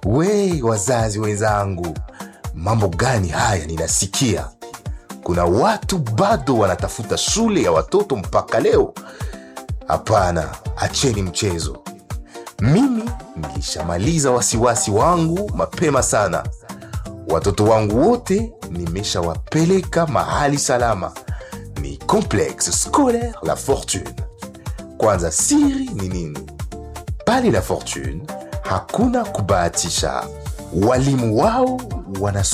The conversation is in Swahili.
We wazazi wenzangu, mambo gani haya ninasikia? Kuna watu bado wanatafuta shule ya watoto mpaka leo. Hapana, acheni mchezo. Mimi nilishamaliza wasiwasi wangu mapema sana. Watoto wangu wote nimeshawapeleka mahali salama, ni Complexe Scolaire La Fortune. Kwanza, siri ni nini? Pale La Fortune hakuna kubahatisha. Walimu wao wana